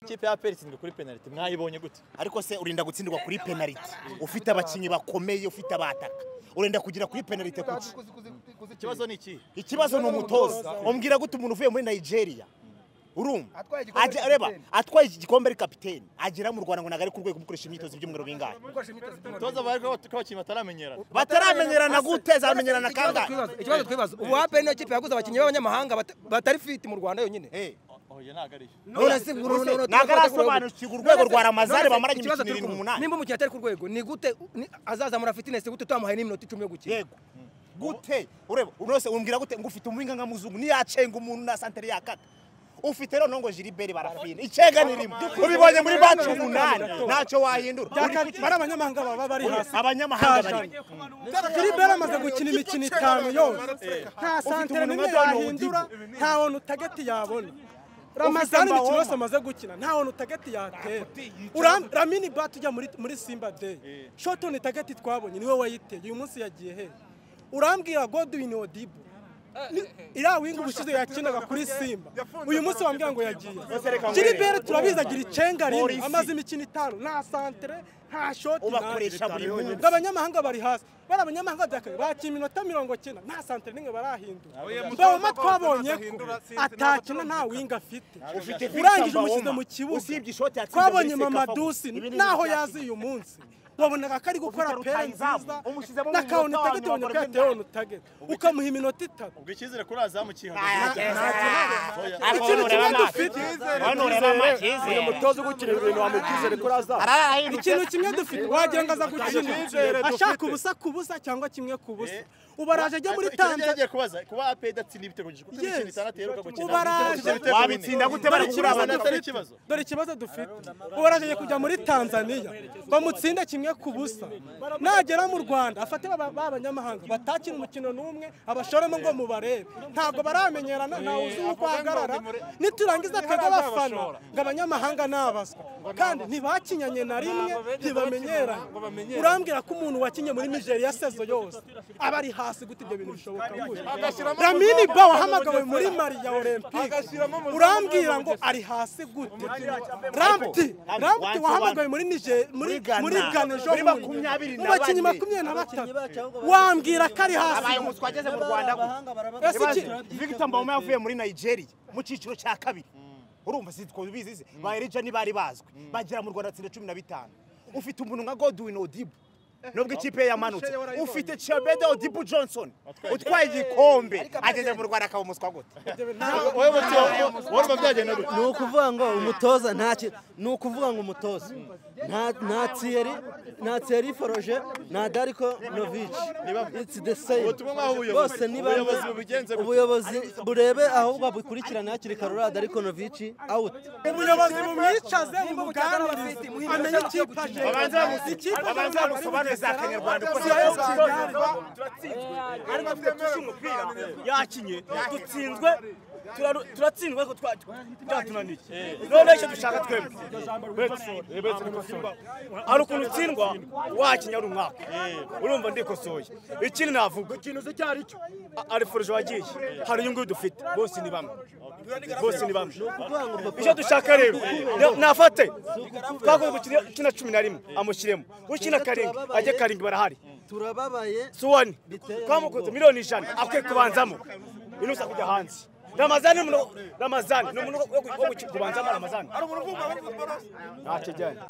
ikipe ya peri itsindwa kuri penaliti mwayibonye gute ariko se urinda gutsindwa kuri penaliti ufite abakinnyi bakomeye ufite abataka urenda kugira kuri penaliti kuki ikibazo ni ikihe ikibazo ni umutoza umbwira gute umuntu uvuye muri nigeria urumva Atwaye igikombe Ajya- reba kapiteni. atwaye iki gikombe ari kapiteni agera mu rwanda ngo ntabwo ari ku rwego gukoresha imyitozo ibyumweru bingahe toza bariko ko abakinnyi bataramenyerana bataramenyerana gute zamenyerana kangahe ikibazo twibaza ubu haperi niyo kipe yaguze abakinnyi b'abanyamahanga bata- batari fiti mu rwanda yonyine Eh, oya ntabwo ari yo none se ngo none se, none- ntabwo none se- arasobanukirwa urwego none se- rwa Ramazari none se bamaranye ikibazo imikino irindwi turi kumva. umunani. nimba umukinnyi atari ku rwego ni gute ni- azazamura fitinesi gute tutamuhaye n'iminota icumi yo gukina yego gute ureba unose umbwira gute ngo ufite umuhinga nka muzungu niyacenga umuntu na santere yakata ufite rero ngo jiliberi barafina icenga ni rimwe ubibonye muri bacu umunani ntacyo wahindura Byakari- bari abanyamahanga baba bari hasi abanyamahanga bari filibert amaze gukina imikino itanu yose nta santere n'imwe yahindura nta muntu utagati yabona ramazani Mbawo. imikino yose amaze gukina nta muntu utagati yatera Uram- ramini bat ujya muri- muri simba day shotoni itagati twabonye niwe wayiteye uyu munsi yagiye he urambwira godwin odibo Ni- iriya wingi ubushize yakinaga kuri simba uyu munsi wambwira ngo yagiye filibert turabizi agira icenga rimwe Polisi. amaze imikino itanu nta santere nta shoti Ubakoresha buri Ngo munsi. abanyamahanga bari hasi bari abanyamahanga byakabaye bakina iminota mirongo cyenda nta santere n'imwe barahindura mbawoma twabonye ko atakina nta winga afite urangije umushyize mu kibuga usibye ishoti yatsinze twabonye Messi, mamadusi Kafabo. Ibi ni n'aho ibintu yazi uyu munsi wabonaga ko ari gukora Ufite pera rutahizamu, nziza umushyizemo na mu kawuni minota tageti wa nyuma ubona ko akora yatewe onu tageti ukamuha iminota itatu ubwo icyizere kuri azamu Ah, kihagaze eh, Oya. ah, ikintu kimwe nta- dufite hano ureba amacyizere umutoza ugukina ibintu wamukizere ko azaza ikintu kimwe dufite wagira ngo aza gukina ashaka ubusa ku busa cyangwa kimwe ku busa ubu araje ajya muri Icyo ngicyo tanzania nagiye kubaza kuba ape idatsinda ibitego byinshi kuko imikino Yes. itanu ateruka gukina Ubaraje. wabitsinda gute bari kuri ikibazo abantu atari ikibazo dore ikibazo dufite ubu araje kujya muri tanzania bamutsinde kimwe ku busa nagera mu rwanda afate ba ba banyamahanga batakina umukino n'umwe abashoremo ngo mubarebe ntabwo baramenyerana ntawe uzi uko ahagarara niturangiza twebwe abafana ngo abanyamahanga nabaswa kandi ntibakinyanye na rimwe ntibamenyeranye urambwira ko umuntu wakinye muri nigeria sezo yose aba ari hasi gute ibyo bintu bishoboka gute ramini ba wahamagawe muri mari ya olympique urambwira ngo ari hasi gute ramti ramti wahamagawe muri nije muri Ghana. muri gane ejo Muri bundi. makumyabiri na mu bakinnyi bane. makumyabiri na batatu wambwira ko ari hasi abaye umuswa ageze mu rwanda gute ese iki victor mbawoma yavuye muri nigeria mu cyiciro cya kabiri urumva sitwo bizi se ba erija ntibari bazwi bagera mu rwanda atsinda cumi na bitanu ufite umuntu nka godwin odibu nubwo ikipe ye yamanutse ufite chebede odibu johnson utwaye igikombe ageze mu rwanda akaba umuswa gute wowe muti wowe urumva byagenda gute ni ukuvuga ngo umutoza nta ki- ni ukuvuga ngo umutoza nta- nta tiyeri nta tiyeri foroje nta dariko novici it's the same Ubutumwa mwaha ubuyobozi. bose ni bamwe. Ubuyobozi bubigenze gute? ubuyobozi burebe ahubwo bukurikirane hakiri kare uriya dariko novici awuti umuyobozi mumwicaze mumuganirize amenye ikipe aje babanza bamusi- babanza bamusobanurire za Kanyarwanda uko Siyo zikora. kigali. yakinye dutsinzwe turaru- turatsindwe ko twa- byatunaniye none icyo dushaka twembi hari ukuntu utsindwa wakinya ari umwaka urumva ndikosoye ikindi navuga ikintu uzi icyo ari cyo arifurije wagiye hari uyu nguyu dufite bose ni bamwe bose ni bamwe icyo dushaka rero na- nafate twakoze gukina ukina cumi na rimwe amushyiremo ukina karindwi ajye karindwi barahari turababaye suwani Biteye twamukunze miliyoni ijana akwiye kubanzamo inusa kujya hanze ramazani ni umuntu ramazani ni umuntu wo gu- wo gu- kubanzamo ramazani ntacyo ajyanye